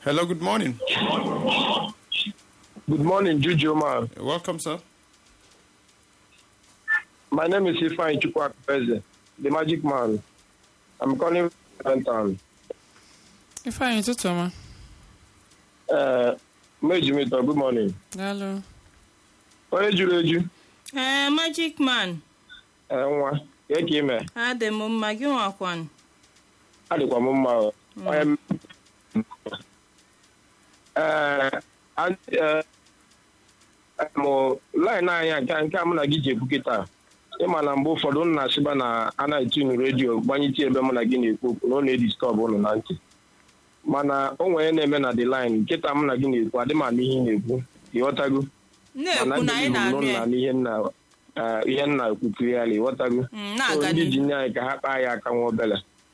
Hello, good morning. Good morning, Juju man. Welcome, sir. My name is Ifeanyi Chukwuakpeze, the magic man. I'm calling from town. Ifeanyi ụtụtụ ọma. Uh, Mejimito, good morning. Daalụ. Onye juru eju, ee magic man eh, nwa, ka ka ime, adị m mma gị nwakwan adịkwa m mma. o. Onye m- Eh, an- eh, mụ line anyị a, nke nke a mụ na gị ji ekwu kịta ịma na mgbe ụfọdụ m na-asịba na a na-etinu redio gbanyite ebe mụ na gị na-ekwu okwu na ọ na-ediskọbụ ụnụ na ntị mana o nwere na-eme na the line nkịta mụ na gị na-ekwu adị m anụ ihe ị na-ekwu ịghọtago na-ekwu na anyị na-anụ ya na ihe nna eh, ihe nna ekwukiri ya ịghọtago Mm, So, na-aga ndị n'ihu ji nye anyị ka ha kpaa ya aka nwa obele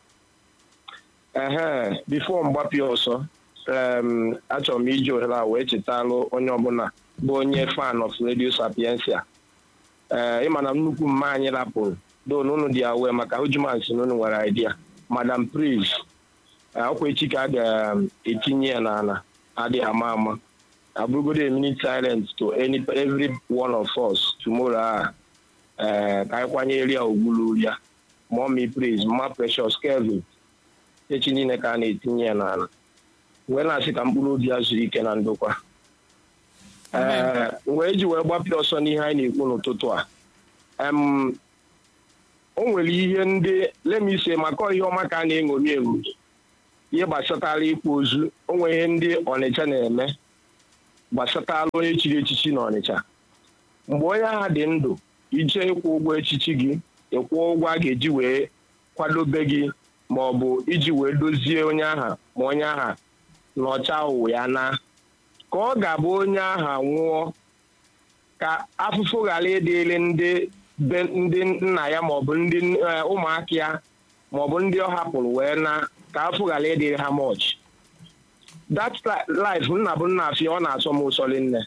ehe bifo mgbapịa ọsọ em, achọrọ m iji ohere a wee chetalụ onye ọbụla bụ onye fan of radio sapiensia ee ịma na nnukwu mma anyị rapụrụ don unu dị awe maka hujumansi na unu nwere idea madam pris ọkwa echi ka a ga-etinye ya n'ala adịghị ama ama abụrụgodo a minute silent to any every one of us tomorrow a ee ka anyị kwanyere ya ogbulu ya mommy praise mma precious kelvin echi niile ka a na-etinye ya n'ala wee na-asị ka mkpụrụ obi ya zuru ike na ndokwa ee wee ji wee gbapịa ọsọ n'ihe anyị na-ekwu n'ụtụtụ a em o nwere ihe ndị lemise maka ihe ọma ka a na-eṅomi eṅomi ihe gbasatara ịkpụ ozu o nwere ihe ndị ọnịcha na-eme gbasatara onye chiri echichi na ọnịcha mgbe onye agha dị ndụ ije ịkwụ ụgwọ echichi gị ịkwụ ụgwọ a ga-eji wee kwadobe gị ma ọ bụ iji wee dozie onye aha ma onye aha nọcha ụwa ya na ka ọ ga-abụ onye aha nwụọ ka afụfụ ghara ịdịrị ndị be ndị nna ya maọbụ ndị eh, ụmụaka ya maọbụ ndị ọ hapụrụ wee na ka afụ ghara ịdịrị ha mọch that life nna bụ nna afịa ọ na-asọ m ụsọ nne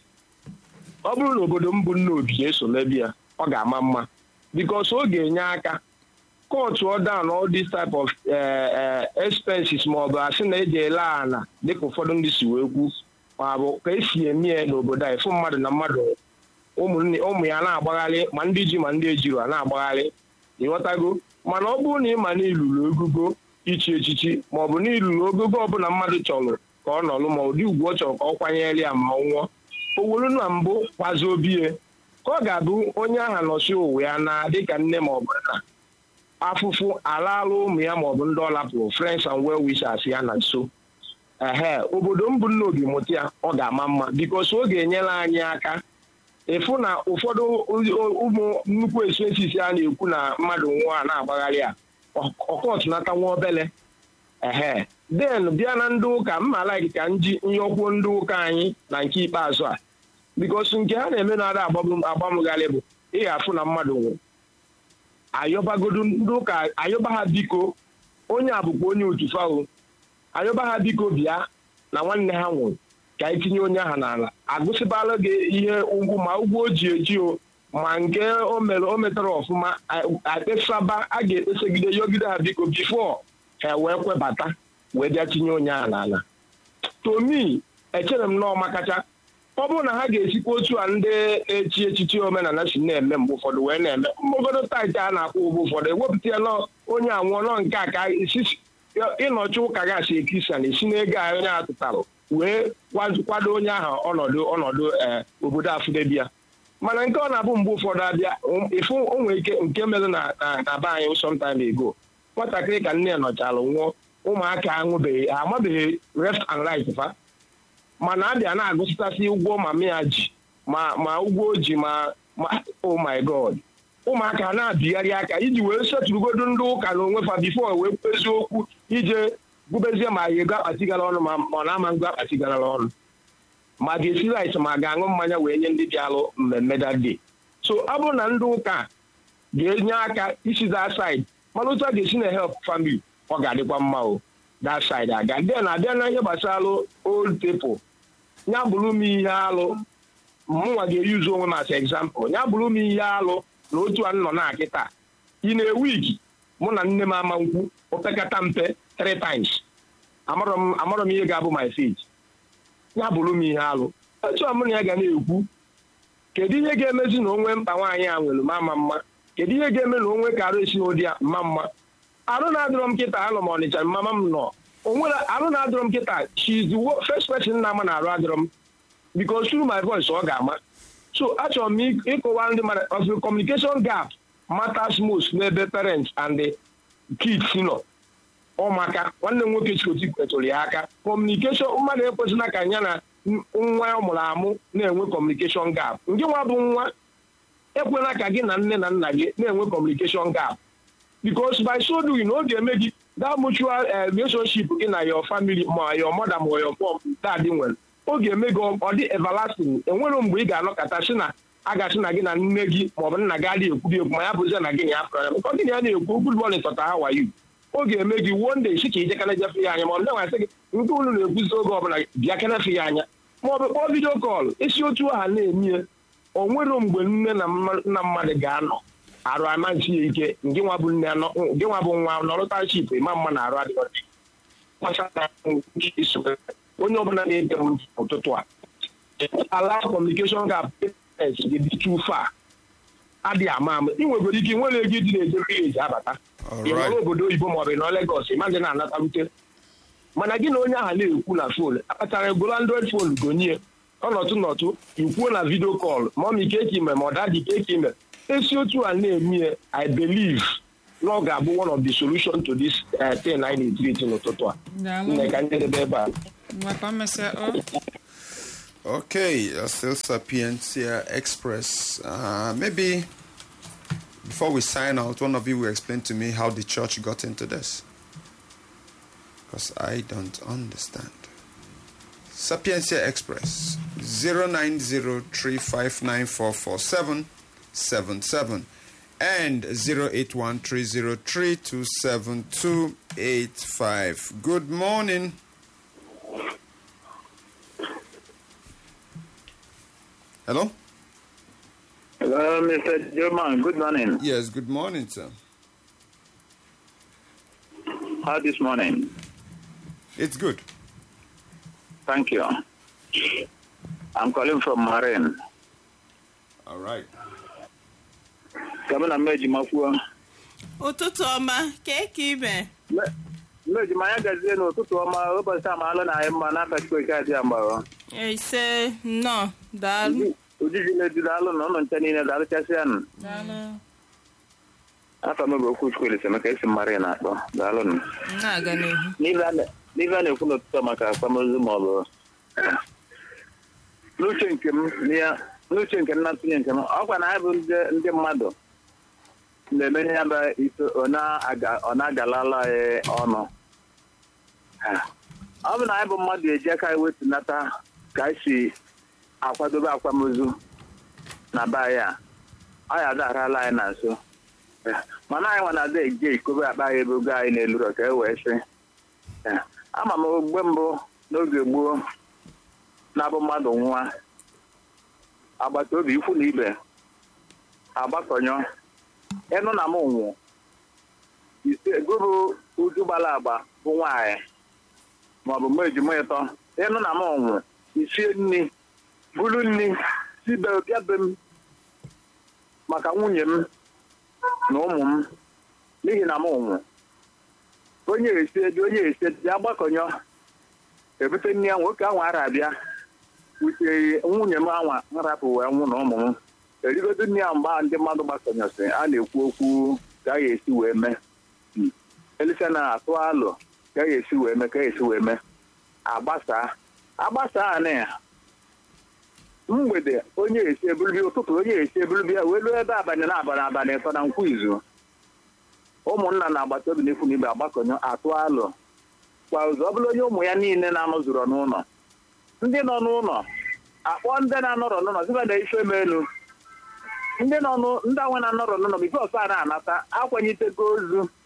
ọ bụrụ na obodo m bụ nna obi na-eso mebi ya ọ ga-ama mma because ọ ga-enye aka court ọ down all this type of eh, eh, expenses ma ọ bụ asị na eji ele ala dịka ụfọdụ ndị si wee kwu ma bụ ka esi eme ya n'obodo a ịfụ mmadụ na mmadụ ụmụnne ụmụ ya na-agbagharị ma ndị ji ma ndị ejiro a na-agbagharị ịghọtago mana ọ bụrụ na ị ma na ilulu ogogo ichi echichi ma ọ bụ na ilulu ogogo ọbụla mmadụ chọrọ ka ọ nọrụ ma ụdị ugwu ọ chọrọ ka ọ kwanyere ya ma ọ nwụọ o wuru na mbụ kwazi obie ka ọ ga-abụ onye aha nọsi ụwa ya na dịka nne ma ọ bụ nna afụfụ alaala ụmụ ya maọbụ ndị ọ lapụrụ friends and well wishers ya na nso ehe obodo m bụ nna obi mụta ya ọ ga-ama mma bikos ọ ga-enyere anyị aka ịfụ na ụfọdụ ụmụ nnukwu expenses a na-ekwu na mmadụ nwụọ a na-agbagharị a ọkọtụnata nwa obele ehe den bịa na ndị ụka mma like ka nji nyọkwuo ndị ụka anyị na nke ikpeazụ a bikos nke ha na-eme na ada agbamgharị bụ ị ga-afụ na mmadụ nwụrụ ayọbagodu ndị ụka ayọba ha biko onye a bụkwa onye otu fawo ayọba ha biko bịa na nwanne ha nwụrụ ka anyị tinye onye aha n'ala agụsịbala gị ihe ugwu ma ụgwọ o ji eji o ma nke o mere o metara ọfụma akpesaba a ga-ekpesagide yọgide ha biko bifo ha wee kwebata wee bịa tinye onye aha n'ala tomi echere m nọọ makacha ọ bụrụ na ha ga-esikwa otu a ndị echi echichi omenala si na-eme mgbe ụfọdụ wee na-eme mgbagodo taịtị a na-akwụ ụgwọ ụfọdụ ewepụta ya nọ onye anwụọ nọ nke a ka isi ịnọchi ụka gasị ekristian esi n'ego a onye a tụtara wee kwado onye ahụ ọnọdụ ọnọdụ ee obodo afụdebia mana nke ọ na-abụ mgbe ụfọdụ abịa ịfụ onwe ike nke mere na na be anyị sometime ago nwatakịrị ka nne ya nọchalụ nwụọ ụmụaka aṅụbeghị ha amabeghị left and right fa mana abịa na-agụsịtasị ụgwọ mama ya ji ma ma ụgwọ o ji ma ma oh my god ụmụaka na-abịgharị aka iji wee setụrụgodo ndị ụka na onwe fa bifo wee kwezi okwu ije gụbezie ma ga ego akpatigara ọnụ ma ọ na-ama ngo akpatigara ọnụ ma ga-esi rit ma ga-aṅụ mmanya wee nye ndị bịalụ mmemme dade so ọ bụrụ na ndị ụka ga-enye aka isi that side mana otu a ga-esi na help family ọ ga-adịkwa mma o that side aga then abịa na ihe gbasara old people ya bụrụ m ihe alụ mụnwa ga-eyuzu onwe m as example ya bụrụ m ihe alụ na otu a nọ na akịta ị na-ewu igi mụ na nne m ama nkwu opekata mpe three times amarọ m ihe ga-abụ my fate ya bụrụ m ihe alụ achọrọ m na ya ga na-ekwu kedu ihe ga-emezi na onwe mkpa nwaanyị a nwere mama mma kedu ihe ga-eme na onwe ka arụ esi n'ụdị a mma mma arụ na-adịrọ m kịta anọ m ọnịcha mama m nọ onwere arụ na-adịrọ m kịta she is the wo- first person na-ama na arụ adịrọ m because through my voice ọ ga-ama so achọrọ m ịk- ịkọwa ndị mmadụ of the communication gap matters most n'ebe parents and the kids nọ ụmụaka nwanne m nwoke chikoti kwetụrụ ya aka kọmunikeshọn mmadụ ekwesịla ka ya na n- nwa ọ mụrụ amụ na-enwe kọmunikeshọn gap nke nwa bụ nwa ekwela ka gị na nne na nna gị na-enwe kọmunikeshọn gap because by so doing ọ ga-eme gị that mutual eh, relationship gị na your family ma your mother ma your mom dad nwere ọ ga-eme gị ọ dị everlasting enwere mgbe ị ga-anọkọta si na a ga-asị na gị na nne gị maọbụ nna gị adịghị ekwubi ekwu ma ya bụzie na gị na ya pụrụ ya nke gị na ya na-ekwu good morning tọta how are you ọ ga-eme gị one day si ka ijekana jefe ya anya ma ọ bụ na-asị gị nke unu na-ekwuzi oge ọbụla bịa kenefe ya anya ma ọ bụ kpọọ vidio kọl isi otu aha na-emie o nwere mgbe nne na mma- nna mmadụ ga-anọ arụ amazi ya ike nke nwa bụ nne anọ nke nwa bụ nwa nọrụtaship ịma mma na arụ adịghị gbasara nke iso onye ọbụla na-ege m ntị ụtụtụ a ala kọmunikeshọn gap dị dị too far adịghị ama ama ị nwegoro ike nwere ego ịdị na-eje vileji abata ị nọrọ obodo oyibo maọbụ ị nọ Legọs ịmadị na-anatarute mana gị na onye ahụ na-ekwu na fon akpatara egolo android fon gonye ọnọtụ nọtụ ikwuo na vidio kọl ma ọ ma ike ka ime ma ọ dadị ike ka ime esi otu a na-eme i believe na ọ ga-abụ one of the solution to this eh, thing anyị na-etiriti n'ụtụtụ a Daalụ. nne ka njedebe ebe a Ngwa ka o mesịa o. Okay, uh, still Sapientia Express. Uh, maybe before we sign out, one of you will explain to me how the church got into this. Because I don't understand. Sapientia Express 09035944777 and 08130327285. Good morning. Hello? Hello, Mr. German. Good morning. Yes, good morning, sir. How this morning? It's good. Thank you. I'm calling from Marine. All right. Kamina Mejima kwuo. ụtụtụ ọma kee ka ime Mejima ya gazie n'ụtụtụ ọma ụbọchị amaala na anyị mma n'aka Chukwu adị ya mgbara. ise nnọọ daalụ Ojiji na-edu daalụ na ụlọ nche niile daalụchasịa nụ. daalụ Afọ m bụ okwu Chukwu Elise maka esi Marine akpọ. Daalụ nụ. na-aga n'ihu N'ife a na- n'ife a na-ekwu n'ụtụtụ maka akwamozu ma ọ bụ n'uche nke m n'ihe- n'uche nke m na ntụnye nke m ọkwa na anyị bụ ndị ndị mmadụ na-eme ihe bụ iso ọ na-aga- ọ na-agalala anyị ọnụ Ha. ọ bụ na anyị bụ mmadụ eji aka anyị wetunata ka anyị si akwadobe akwamozu na be anyị a ọ ya adarala anyị na nso Ha. mana anyị nwa na-ada eje ikobe akpa anyị ebe ogo anyị na-eluro ka e wee sị Ya. ama m mgbe mbụ n'oge gboo na-abụ mmadụ nwa agbata obi ikwu na ibe agbakọnyọ ịnụ na m nwụ ise gụrụ uju gbara agba bụ nwaanyị maọbụ m ejima ịtọ ịnụ na m nwụ isie nri buru nri sibe bịa be m maka nwunye m na ụmụ m n'ihi na m nwụ onye esi eji onye esi eji bịa gbakọnyọ ebute nne ya nwoke ahụ ara abịa wutere nwunye m anwa nrapụ wee nwụ na ụmụ m erigodo nne ya mgbe ahụ ndị mmadụ gbakọnyọsị a na-ekwu okwu ka a ga-esi wee mee Hmm. elisa na atụ alụ ka a ga-esi wee mee ka a ga-esi wee mee agbasaa agbasaa na ya mgbede onye esi ebulubịa ụtụtụ onye esi ebulubịa wee ruo ebe abalị na abalị abalị ịtọ na nkwu izu ụmụnna na agbata obi n'ikwu na ibe agbakọnyọ atụ alụ kwa ụzọ ọ bụla onye ụmụ ya niile na-anọzụrọ n'ụlọ ndị nọ n'ụlọ akpọ ndị na-anọrọ n'ụlọ sịba na ife m elu ndị nọ n'ụ- ndị anwe na-anọrọ n'ụlọ bifo ọsọ a na-anata akwanyitego ozu